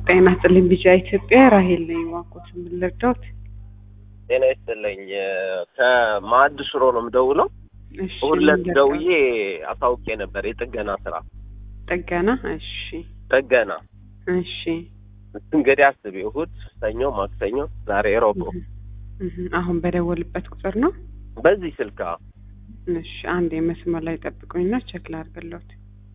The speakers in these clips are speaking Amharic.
ጤና ይስጥልኝ ቢጫ ኢትዮጵያ ራሄል ነኝ። እባክዎት ምን ልርዳዎት? ጤና ይስጥልኝ ከማዕድ ሽሮ ነው የምደውለው። እሺ ሁለት ምን ልርዳዎት? ደውዬ አሳውቄ ነበር የጥገና ስራ ጥገና። እሺ ጥገና እሺ እንግዲህ አስቢ እሑድ፣ ሰኞ፣ ማክሰኞ፣ ዛሬ ሮብ ነው። እህ፣ አሁን በደወልበት ቁጥር ነው። በዚህ ስልክ አዎ። እሺ አንድ የመስመር ላይ ጠብቁኝና ቼክ ላድርግልዎት።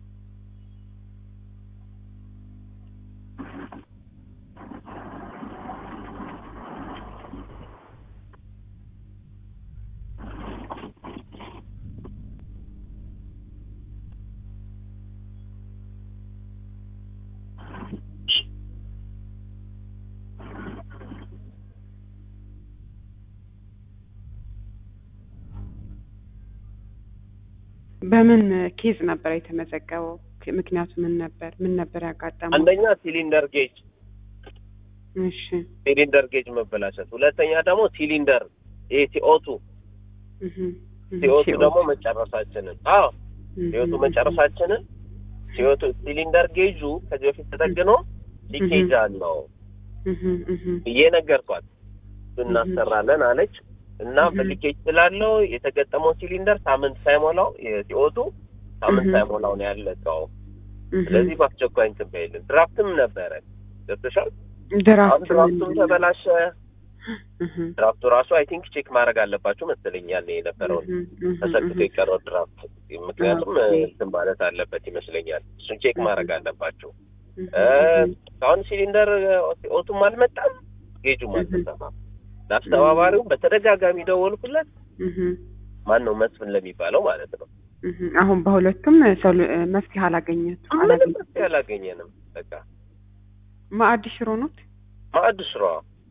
በምን ኬዝ ነበር የተመዘገበው? ምክንያቱ ምን ነበር? ምን ነበር ያጋጠመው? አንደኛ ሲሊንደር ጌጅ እሺ ሲሊንደር ጌጅ መበላሸት፣ ሁለተኛ ደግሞ ሲሊንደር ይሄ ሲኦቱ እህ፣ እህ፣ ሲኦቱ ሲኦቱ። ደግሞ መጨረሳችንን አዎ እህ፣ ሲኦቱ እህ፣ መጨረሳችንን ሲኦቱ ሲሊንደር ጌጁ ከዚህ በፊት ተጠግኖ ሊኬጅ አለው እህ፣ እህ፣ ብዬ ነገርኳት። እናሰራለን አለች እና እህ። በሊኬጅ ስላለው የተገጠመው ሲሊንደር ሳምንት ሳይሞላው የሲኦቱ ሳምንት እህ። ሳይሞላው ነው ያለቀው። እህ። ስለዚህ በአስቸኳይ እንትን በይልን። ድራፍትም ነበረ ገብቶሻል። አሁን ድራፍት ድራፍቱም ምንድን ነው? ተበላሸ። እህ፣ ድራፍቱ ራሱ አይ ቲንክ ቼክ ማድረግ አለባችሁ መሰለኝ ያኔ የነበረውን እህ፣ እህ፣ ተሰክቶ እህ። የቀረው ድራፍት ምክንያቱም ኦኬ። እንትን ማለት አለበት ይመስለኛል። እሱን ቼክ ማድረግ አለባችሁ። እህ፣ እ፣ እህ፣ አሁን ሲሊንደር ኦቱም አልመጣም፣ ጌጁም እህ። አልተሰማም። ለአስተባባሪው በተደጋጋሚ ደወልኩለት። እህ፣ ማን ነው መስፍን ለሚባለው ማለት ነው። እህ። አሁን በሁለቱም ሰሉ- መፍትሄ አላገኘቱ ምንም አላገኘ መፍትሄ አላገኘንም። በቃ ማዕድ ሽሮ ኖት? ማዕድ ስራ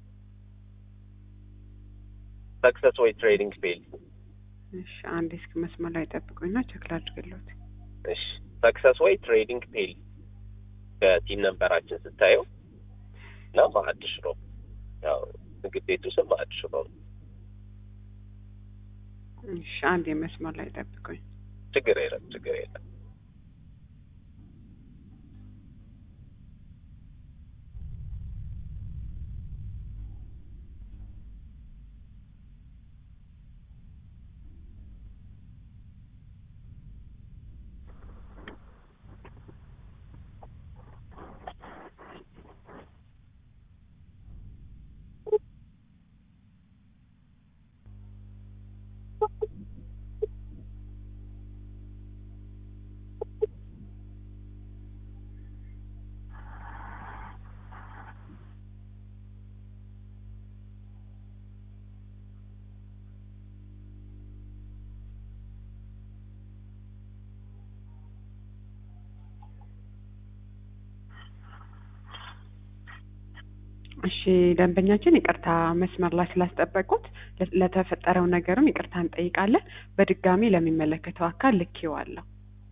ሰክሰስ ወይ ትሬዲንግ ፌል እሺ አንዴ እስኪ መስመር ላይ ጠብቁኝና ቼክ ላድርግልዎት። እሺ ሰክሰስ ወይ ትሬዲንግ ፔል ከቲም ነንበራችን ስታየው እና ማዕድ ሽሮ ያው ምግብ ቤቱ ስም ማዕድ ሽሮ ነው። እሺ አንዴ መስመር ላይ ጠብቁኝ። ችግር የለም ችግር የለም። እሺ ደንበኛችን ይቅርታ መስመር ላይ ስላስጠበቁት ለ- ለተፈጠረው ነገርም ይቅርታ እንጠይቃለን። በድጋሚ ለሚመለከተው አካል ልኬዋለሁ።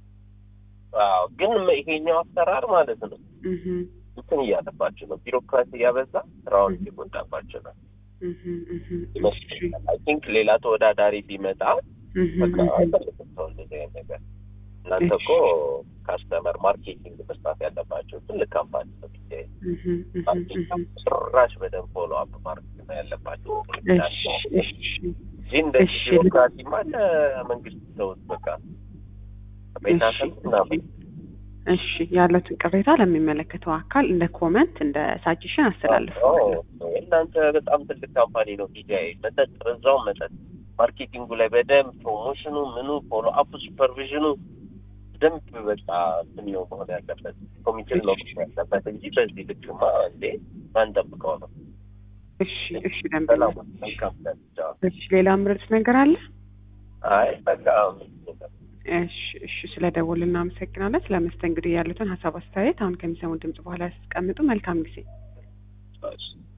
አዎ ግን ይሄኛው አሰራር ማለት ነው እህ እንትን እያለባቸው ነው፣ ቢሮክራሲ እያበዛ ስራውን እየጎዳባቸው ነው እህ እህ እሺ ይመስለኛል። አይ ቲንክ ሌላ ተወዳዳሪ ቢመጣ እህ በቃ እህ አይፈልግም ሰው እንደዚህ አይነት ነገር። እናንተ እኮ ካስተመር ማርኬቲንግ መስራት ያለባቸው ትልቅ ካምፓኒ ነው። ቢታይ እህ እህ እህ ጭራሽ በደንብ ፎሎ አፕ ማድረግ ነው ያለባቸው እሺ እሺ እንጂ እንደዚህ እሺ። ቢሮክራሲማ ለመንግስት ተውት በቃ ቤታሰብ ምናምን እሺ ያለትን ቅሬታ ለሚመለከተው አካል እንደ ኮመንት እንደ ሳጀሽን አስተላልፈዋለሁ። እናንተ በጣም ትልቅ ካምፓኒ ነው። ዲጃይ መጠጥ በዛውም መጠጥ ማርኬቲንጉ ላይ በደንብ ፕሮሞሽኑ ምኑ ፎሎ አፕ ሱፐርቪዥኑ በደንብ በቃ እንትን ነው መሆን ያለበት ኮሚቴ ነው መሆን ያለበት እንጂ በዚህ ልክማ እንዴ ማን ጠብቀው ነው? እሺ እሺ ደንበኛ ሰላም መልካም ቀን። ቻው። እሺ ሌላ ምርጥ ነገር አለ? አይ በቃ እሺ እሺ ስለ ደወል እናመሰግናለን። ስለ መስተንግዶ ያሉትን ሀሳብ አስተያየት አሁን ከሚሰሙ ድምጽ በኋላ ያስቀምጡ። መልካም ጊዜ። እሺ